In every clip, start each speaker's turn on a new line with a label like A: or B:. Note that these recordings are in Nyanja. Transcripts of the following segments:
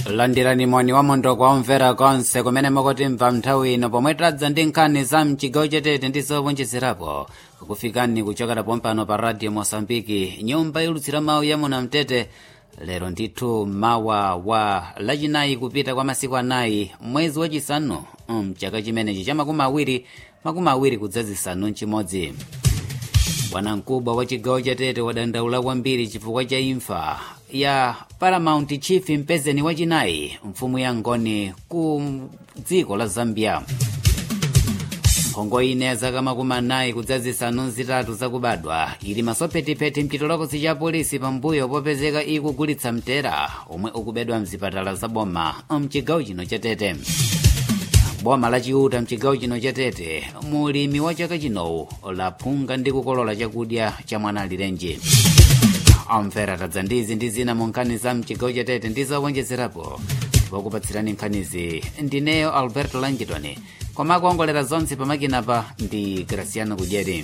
A: landirani moni wa mondo kwa omvera konse kumene mukutimva nthawi ino pomwe tadza ndi nkhani za mchigawo chatete ndi zowonjezerapo kukufikani kuchokera pompano pa radio mosambiki nyumba ilutsira mawu ya munamtete lero ndithu mawa wa lachinayi kupita kwa masiku anayi mwezi wachisanu mchaka chimenechi cha makumi awiri makumi awiri kudzazisanu mchimodzi bwanamkubwa wa chigawo chatete wadandaula kwambiri chifukwa cha imfa ya paramount chief mpezeni wachinayi mfumu ya ngoni ku dziko la zambia mphongo ine ya zaka makumi anayi kudzazisanu zitatu zakubadwa ili masophetiphethi mchitolokosi cha polisi pambuyo popezeka ikugulitsa mtera omwe ukubedwa mzipatala za boma mchigawo chino chatete boma lachiuta mchigawo chino chatete mulimi wa chaka chinowu laphunga ndi kukolola chakudya cha mwana alirenji amvera tadza ndizi ndi zina mu nkhani za mchigawo chatete ndi zowonjezerapo pokupatsirani nkhanizi ndineyo alberto langitoni koma kuongolera zonse pamakinapa ndi graciano kudyeri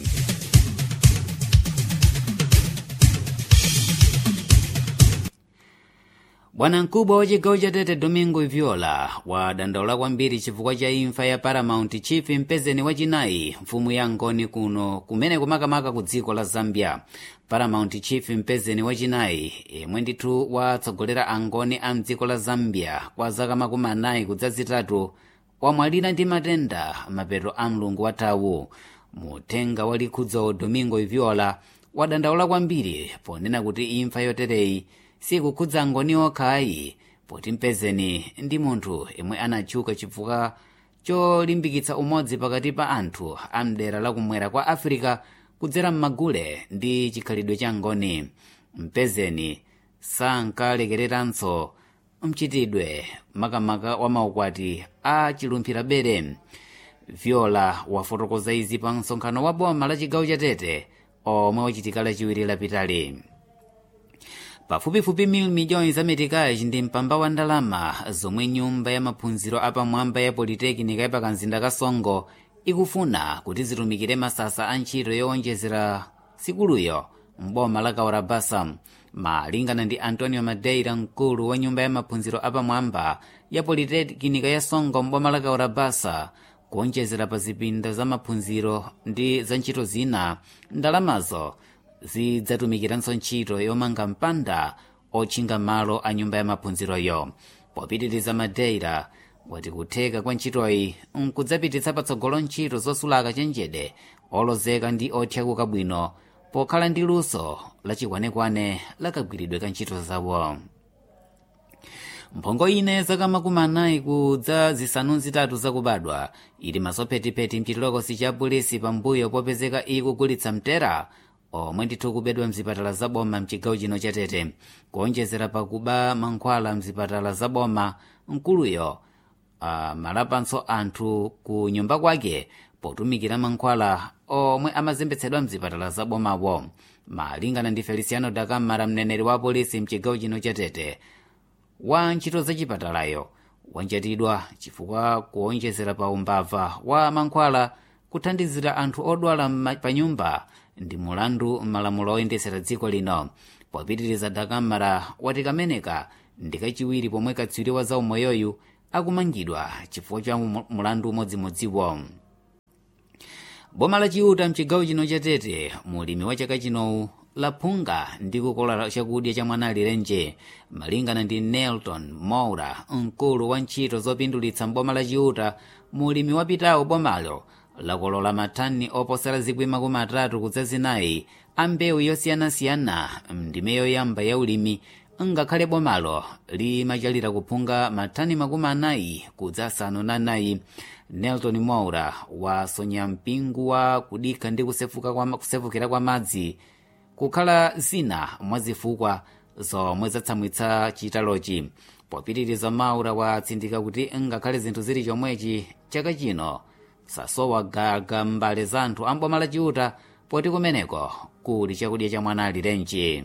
A: bwanamkubwa wa chigawo chatete domingo viola wadandaula kwambiri chifukwa cha imfa ya paramount chief mpezeni wachinayi mfumu ya ngoni kuno kumene kumakamaka ku dziko la zambia paramount chief mpezeni wachinayi yemwe ndithu watsogolera angoni a mdziko la zambia kwa zaka makumi anayi kudzazitatu wamwalira ndi matenda mapeto a mlungu wathawu muthenga wa likhudzo domingo viola wadandaula kwambiri ponena kuti imfa yotereyi sikukhudza angoni okhayi poti mpezeni ndi munthu yemwe anatchuka chifukwa cholimbikitsa umodzi pakati pa anthu a mdera lakumwera kwa afirika kudzera m'magule ndi chikhalidwe cha ngoni mpezeni sankalekereranso mchitidwe makamaka wa maukwati a chilumphira bere viola wafotokoza izi pa msonkhano wa boma la chigawo chatete omwe wachitika lachiwiri lapitali pafupifupi mil miliyoni za metikaji ndi mpamba wa ndalama zomwe nyumba ya maphunziro apamwamba ya politekinika yapakamzinda ka songo ikufuna kuti zitumikire masasa a ntchito yowonjezera sikuluyo mboma la kaurabasa malingana ndi antonio madeira mkulu wa nyumba ya maphunziro apamwamba ya politekinika ya songo mboma la kaurabasa kuonjezera pa zipinda za maphunziro ndi za ntchito zina ndalamazo zidzatumikiranso ntchito yomanga mpanda otchinga malo a nyumba ya maphunziroyo popitiriza madeira wati kutheka kwa ntchitoyi nkudzapititsa patsogolo ntchito zosulaka chenjede olozeka ndi othyakuka bwino pokhala ndi luso lachikwanekwane lakagwiridwe ka ntchito zawo mphongo ine zaka makumi anayi kudza zisanu zitatu zakubadwa ili masophetiphethi mchitolokosi cha polisi pambuyo popezeka ikugulitsa mtera omwe ndithu kubedwa mzipatala zaboma mchigawo chino chatete kuonjezera pakuba mankhwala mzipatala zaboma mkuluyo amalapanso anthu ku nyumba kwake potumikira mankhwala omwe amazembetsedwa mzipatala zabomawo malingana ndi feliciano dakamara mneneri wa polisi mchigawo chino chatete wa ntchito zachipatalayo wanjatidwa chifukwa kuonjezera pa umbava wa mankhwala kuthandizira anthu odwala pa nyumba ndi mulandu malamulo oyendetsera dziko lino popitiriza dakamara wati kameneka ndi kachiwiri pomwe katswiri wa zaumoyoyu akumangidwa chifukwa cha mulandu umodzimodziwo boma lachiuta mchigawo chino chatete mulimi wa chaka chinowu laphunga ndi kukolola chakudya cha mwana alirenje malingana ndi nelton moura mkulu wa ntchito zopindulitsa mboma lachiuta mulimi wapitawo bomalo lakolola mathani oposera zikwi makumi atatu kudzazinayi a mbewu yosiyanasiyana ndime yoyamba ya ulimi ngakhale bomalo limachalira kuphunga mathani makumi anayi kudzasanu na anayi nelton moura wasonya mpingu wa kudikha ndi kusefuka kwa, kusefukira kwa madzi kukhala zina mwa zifukwa zomwe zatsamwitsa chitalochi popitiriza maura watsindika kuti ngakhale zinthu zili chomwechi chaka chino sasowa gaga mbale za anthu amboma lachiuta poti kumeneko kuli chakudya cha mwana alirenji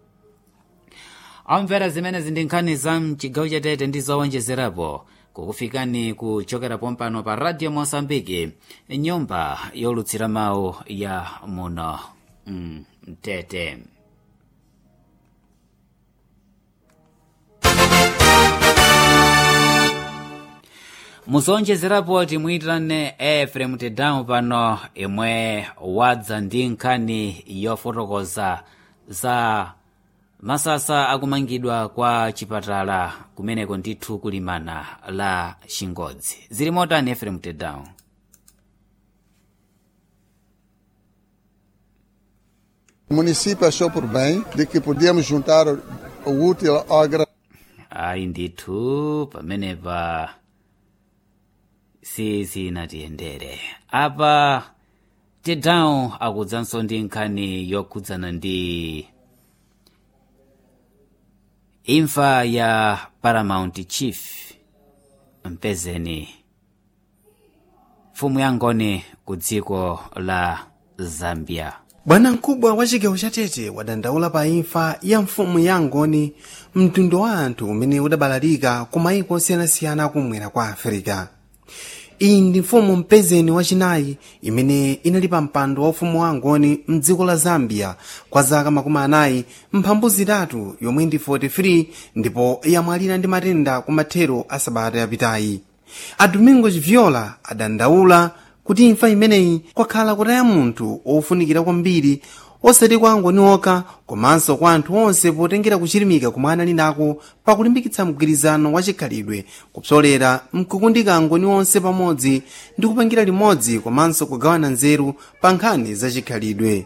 A: amvera zimenezi ndi nkhani za mchigawo chatete ndi zowonjezerapo kukufikani kuchokera pompano pa radio mosambiki nyumba yolutsira mawu ya muno mtete mm, muzonjezerapo timuyitane efrem tedamu pano imwe wadza ndi nkhani yofotokoza za masasa akumangidwa kwa chipatala kumeneko ndithu kulimana la chingodzi zili motani efrem tedamu
B: O município achou por bem de que podíamos juntar o o útil ao agradável.
A: ayi ndithu pamenepa sizinatiyendere apa tedamu akudzanso ndi nkhani yokhudzana ndi imfa ya paramount chief mpezeni mfumu yangoni ku dziko la zambia
C: bwana mkubwa wa chigawo cha tete wadandaula pa imfa ya mfumu ya ngoni mtundu wa anthu umene udabalalika ku mayiko osiyanasiyana akumwera kwa afirika iyi ndi mfumu mpezeni wachinayi imene inali pa mpando wa ufumu wa ngoni mdziko la zambia kwa zaka makumi anayi mphambu zitatu yomwe ndi 43 ndipo yamwalira ndi matenda ku mathero a sabata yapitayi a domingos viola adandaula kuti imfa imeneyi kwakhala kutaya munthu ofunikira kwambiri osati kwa angoni okha komanso kwa anthu onse potengera kuchirimika kumwe anali nako pakulimbikitsa mgwirizano wa chikhalidwe kupsolera mkukundika angoni onse pamodzi ndi kupangira limodzi komanso kugawana nzeru pa nkhani za chikhalidwe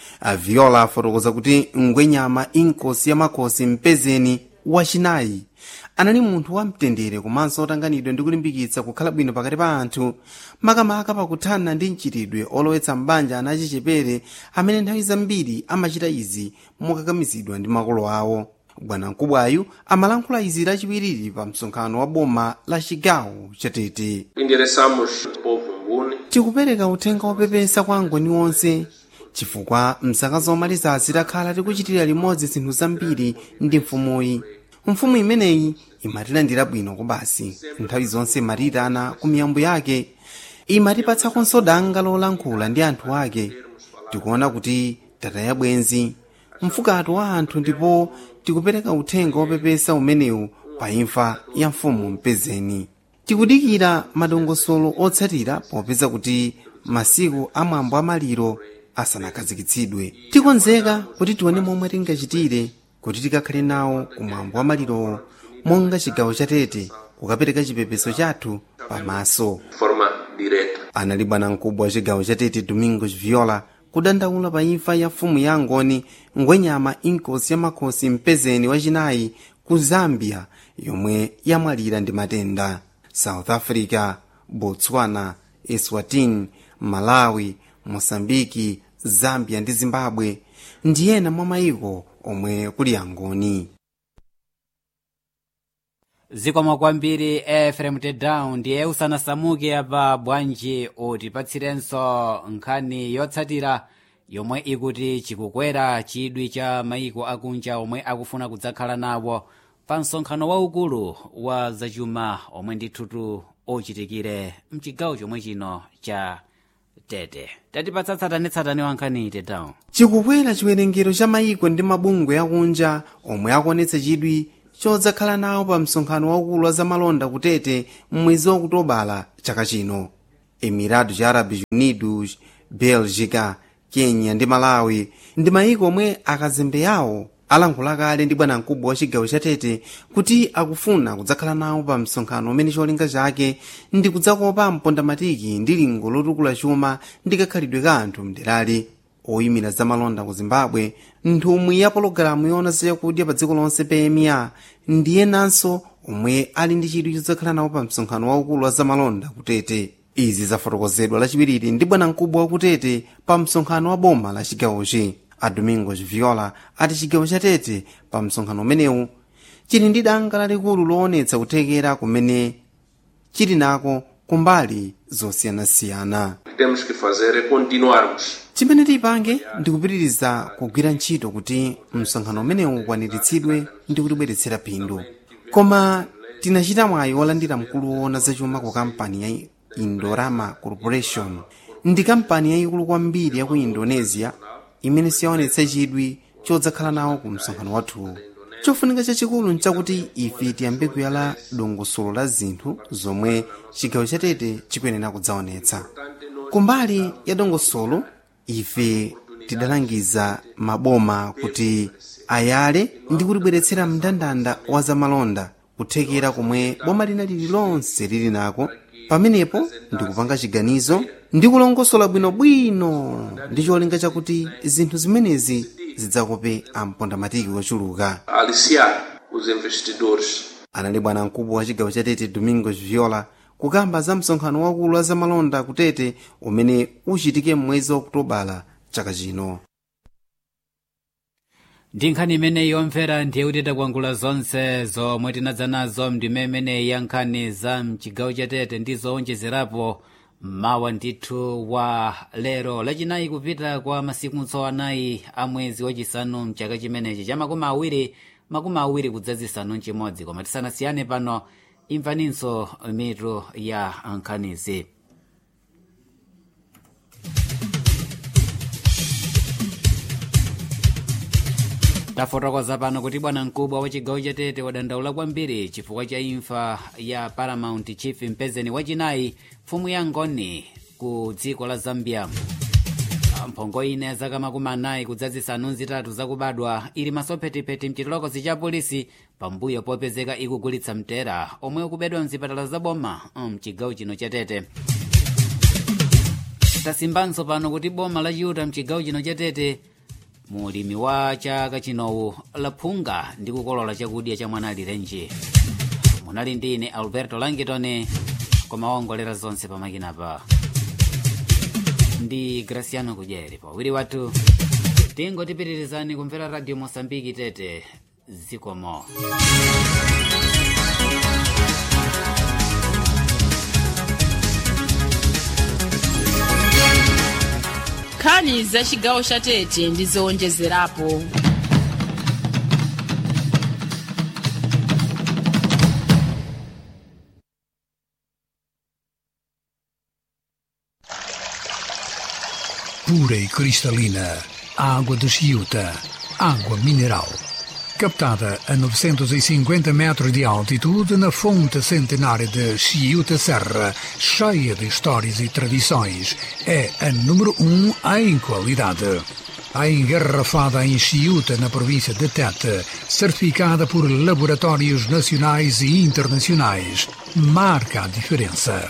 C: aviola afotokoza kuti ngwenyama inkosi ya makosi mpezeni wachinayi anali munthu wamtendere komanso otanganidwa ndi kulimbikitsa kukhala bwino pakati pa anthu makamaka pakuthana ndi mchitidwe olowetsa mbanja ana achichepere amene nthawi zambiri amachita izi mokakamizidwa ndi makolo awo bwanamkubwayu amalankhula izi lachiwiriri pa msonkhano wa boma la chigawo chatete
D: endereçamos o povo nguni
C: tikupereka uthenga wopepesa kwa angoni onse chifukwa mzaka zomalizazi takhala tikuchitira limodzi zinthu zambiri ndi mfumuyi mfumu imeneyi imatilandira bwino kubasi nthawi zonse imatiyitana ku miyambo yake imatipatsakonso danga lolankhula ndi anthu ake tikuona kuti tataya bwenzi mfukatu wa anthu ndipo tikupereka uthenga wopepesa umenewu pa imfa ya mfumu mpezeni tikudikira madongosolo otsatira popeza kuti masiku amwambo amaliro asanakhazikitsidwe tikonzeka kuti tione momwe tingachitire kuti tikakhale nawo kumwambo wa malirowo monga chigawo chatete kukapereka chipepeso chathu pamaso
D: de forma direta.
C: anali bwanamkubwa wa chigawo chatete domingos viola kudandaula pa imfa ya mfumu ya ngoni ngwenyama inkosi ya makhosi mpezeni wachinayi ku zambia yomwe yamwalira ndi matenda south africa botswana eswatini malawi mosambiki zambia ndi zimbabwe ndi ena mwa mayiko omwe kuli angoni
A: zikomo kwambiri efrem tedown ndiye usanasamuke apa bwanji utipatsirenso nkhani yotsatira yomwe ikuti chikukwera chidwi cha mayiko akunja omwe akufuna kudzakhala nawo pa msonkhano waukulu wa zachuma omwe ndithutu ochitikire mchigawo chomwe chino cha tete tatipatsa tsatanetsatane wa nkhani tedown
C: chikukwera chiwerengero cha mayiko ndi mabungwe akunja omwe akuonetsa chidwi chodzakhala nawo pa msonkhano waukulu wa zamalonda kutete m'mwezi wa okutobala chaka chino emirados árabes unidos belgica kenya ndi malawi ndi mayiko omwe akazembe yawo alankhula kale ndi bwanamkubwa wa chigawo chatete kuti akufuna kudzakhala nawo pa msonkhano umene cholinga chake ndi kudzakopa mpondamatiki ndi lingo lotukula chuma ndi kakhalidwe ka anthu mderali oyimira zamalonda ku zimbabwe nthumwi ya pologalamu yoona zachakudya pa dziko lonse pma ndiye nanso omwe ali ndi chidwi chodzakhala nawo pa msonkhano waukulu wa zamalonda kutete izi zafotokozedwa lachiwiriri ndi bwanamkubwa wakutete pa msonkhano wa boma la chigawochi a domingos viola ati chigawo chatete pa msonkhano umenewu chili ndi danga lalikulu loonetsa kuthekera kumene chili nako kumbali zosiyanasiyana
D: O que temos que fazer é continuarmos
C: chimene tipange ndi kupitiriza kugwira ntchito kuti msonkhano umenewu ukwaniritsidwe ndi kutibweretsera phindu koma tinachita mwayi wolandira mkulu woona zachuma ku kampani ya indorama corporation ndi kampani yayikulu kwambiri ya ku indonesia imene siyaonetsa chidwi chodzakhala nawo ku msonkhano wathu chofunika chachikulu nchakuti ife tiyambe kuyala dongosolo la zinthu zomwe chigawo chatete chikuyenera kudzaonetsa kumbali ya dongosolo ife tidalangiza maboma kuti ayale ndi kutibweretsera mndandanda wa zamalonda kuthekera komwe boma lina lililonse lili nako pamenepo ndikupanga chiganizo ndi kulongosola bwinobwino ndi cholinga chakuti zinthu zimenezi zidzakope ampondamatiki ochuluka
D: aliciar os investidores
C: anali bwana mkubwa wa chigawo cha tete domingos viola kukamba za msonkhano wakulu wa zamalonda kutete umene uchitike mwezi wa okutobala chaka chino
A: ndi nkhani imeneyi yomvera ndiye kuti takwangula zonse zomwe tinadza nazo mndime imeneyi ya nkhani za mchigawo chatete ndi zowonjezerapo mawa ndithu wa lero lachinayi kupita kwa masiku anayi a mwezi wachisanu mchaka chimenechi cha makumi awiri makumi awiri kudzazisanu nchimodzi koma tisanasiyane pano imvaninso mitu ya nkhanizi tafotokoza pano kuti bwana mkubwa wa chigawo chatete wadandaula kwambiri chifukwa cha imfa ya paramount chief mpezeni wachinayi mfumu ya ngoni ku dziko la zambia mphongo ine ya zaka makumi anayi kudzazisanu zitatu zakubadwa ili masophetipeti mchitolokosi cha polisi pambuyo popezeka ikugulitsa mtera omwe ukubedwa mzipatala zaboma mchigawo chino chatete tasimbanso pano kuti boma lachiuta mchigawo chino chatete mulimi wa chaka chinowu laphunga ndi kukolola chakudya cha mwana alirenji munali ndi ine alberto langitone koma waongolera zonse pamakinapa ndi graciano kudyeri pawiri wathu tingotipitirizani kumvera radio mosambiki tete zikomo
E: nkhani za chigawo cha tete ndi zowonjezerapo
F: pura e cristalina, água de Chiuta, água mineral. Captada a 950 metros de altitude na fonte centenária de Chiuta Serra, cheia de histórias e tradições, é a número um em qualidade. A engarrafada em Chiuta, na província de Tete, certificada por laboratórios nacionais e internacionais, marca a diferença.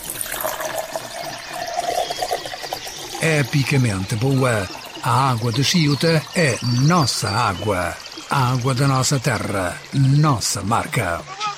F: epicamente boa. A água de Chiuta é nossa água. A água da nossa terra, nossa marca.